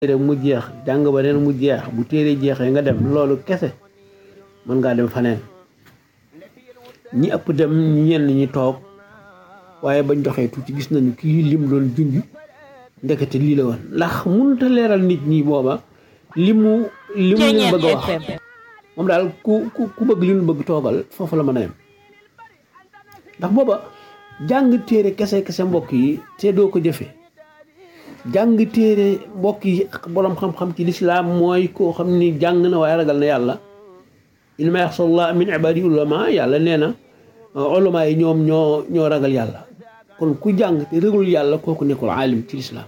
téere mu jeex jàng ba neen mu jeex bu téere jeexee nga dem loolu kese mën ngaa dem faneen ñi ëpp dem ñenn ñi toog waaye bañ doxee tuuti gis nañu kii lim doon junj ndekete lii la woon ndax mënut a leeral nit ñi booba li mu li mu leen bëgg a wax moom daal ku ku ku bëgg li ñu bëgg toogal foofu la mën a yem ndax booba jàng téere kese kese mbokk yi te doo ko jëfe jàng téere mbokk yi boroom xam-xam ci lislaam mooy koo xam ni jàng na waaye ragal na yàlla innamaa yaxsallaaha min ibaadihi ulamaa yàlla nee na ulamaa yi ñoom ñoo ñoo ragal yàlla kon ku jàng te ragalul yàlla kooku nekkul aalim ci lislaam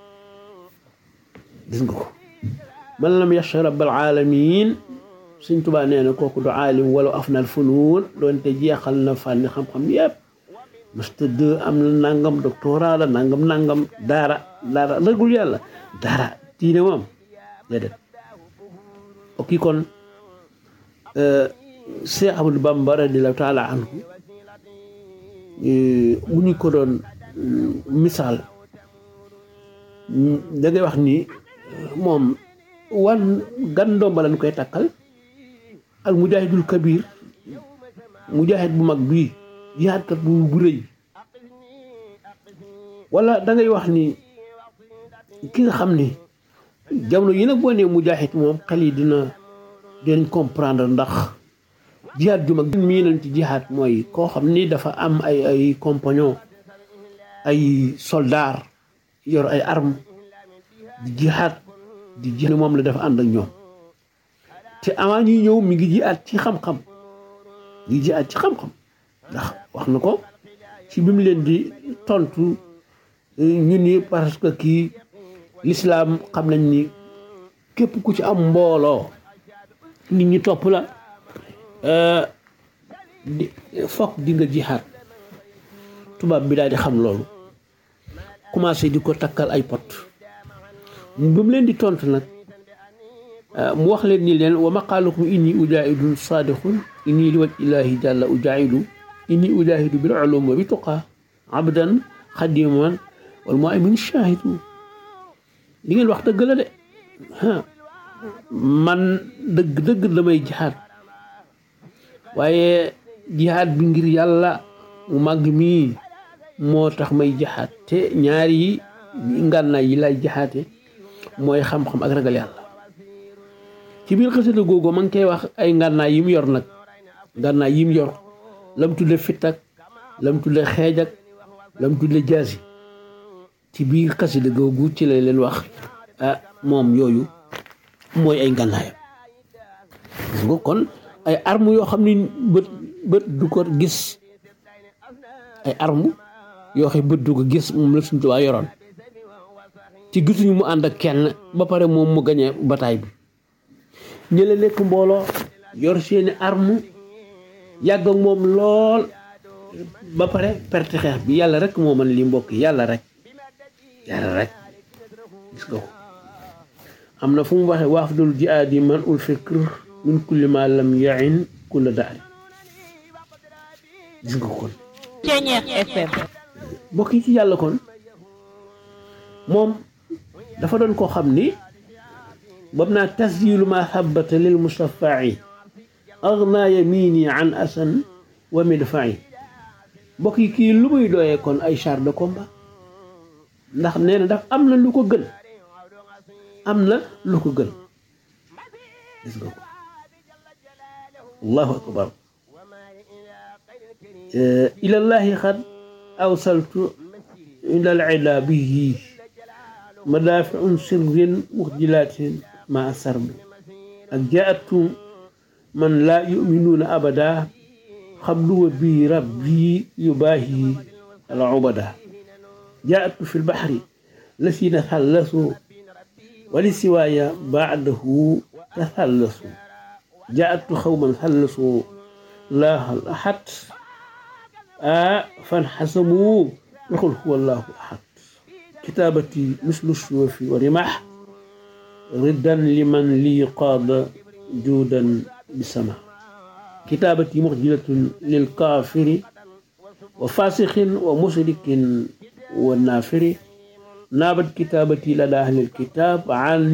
gis nga ko man lam yaxsha rabbal aalamiin Sëñ Tuubaa nee na kooku du aalim wala afnal funuun doonte jeexal na fànni xam-xam yépp master deux am na nangam doctorat la nangam nangam daara daara ragul yàlla daara diine moom déedéet ok kon Cheikh Ahmadou Bamba radiyallaahu taala anhu bu ñu ko doon misaal da ngay wax ni moom wan gan ndomba lañ koy takkal al mujahidul kabir mujahid bu mag bii jihaadkat bu bu rëy wala da ngay wax ni ki nga xam ni jamono yi nag boo nee mujaahid moom xel yi dina dinañ comprendre ndax jihaad ju mag mii nañ ci jihaad mooy koo xam ni dafa am ay ay compagnon ay soldaar yor ay arme di jihaad di jihaad moom la dafa ànd ak ñoom te avant ñuy ñëw mi ngi jihaad ci xam-xam mi ngi jihaad ci xam-xam ndax wax na ko ci bi mu leen di tontu ñu ni parce que kii lislaam xam nañ ni képp ku ci am mbooloo nit ñi topp la di fokk di nga jihaat tubaab bi daal di xam loolu commencé di ko takkal ay pot bi mu leen di tontu nag mu wax leen ni leen wa maqaalukum inni ujaahidun saadiqun inni li waj illaahi jàlla ujaahidu inni ujaahidu bil ulum wa bi tuqaa abdan xadiman wal mu'min shaahidu li ngeen wax dëgg la de man dëgg dëgg damay jihaad waaye jihaad bi ngir yàlla mu màgg mii moo tax may jihaad te ñaari yi ngànnaay yi lay jihaate mooy xam-xam ak ragal yàlla ci biir xasida googu ma ngi koy wax ay ngànnaay yi mu yor nag ngànnaay yi mu yor lam tudde fittak lam tudde xeejak lam tudde jaasi ci biir xasida googu ci lay leen wax ah moom yooyu mooy ay ngànnaayam gis nga kon ay arme yoo xam ni bët bët du ko gis ay arme yoo xam bët du ko gis moom la Sëñ Tuubaa yoroon ci gisuñu mu ànd ak kenn ba pare moom mu gañe bataay bi ñële nekk mbooloo yor seeni arme yàgg ak moom lool ba pare perte xeex bi yàlla rek moo mën li mbokk yàlla rek yàlla rek gis nga ko am na fu mu waxee waafdul jihaadi man ul fikr min kulli ma lam yain kulla daari gis nga ko kon mbokk yi ci yàlla kon moom dafa doon koo xam ni bam naa tasjilu ma habata lil mustafai agna yamini an asan wa midfai mbokk yi kii lu muy dooyee kon ay char de combat ndax nee na daf am na lu ko gën am na lu ko gën gis nga ko allahu akbar ilallahi xad awsaltu ila al ida bihi madaafiun sirrin muxjilaatin ma sarbi ak jaatu man laa yuminuuna abada xabluwa bi rabbi yubaahi al ubada jaatu fi lbaxri lasina thallasu wali siwaaya baadahu tathallasu jaatu xawman thallasu laaha al ahad a fanxasamu waxul huwa allahu ahad kitaabati mislu suufi wa rimaax riddan liman lii qaada juudan bisama kitaabati muxjilatun lil kaafiri wa faasixin wa musrikin wa naafiri naabat kitaabati la daa ahlil kitaab an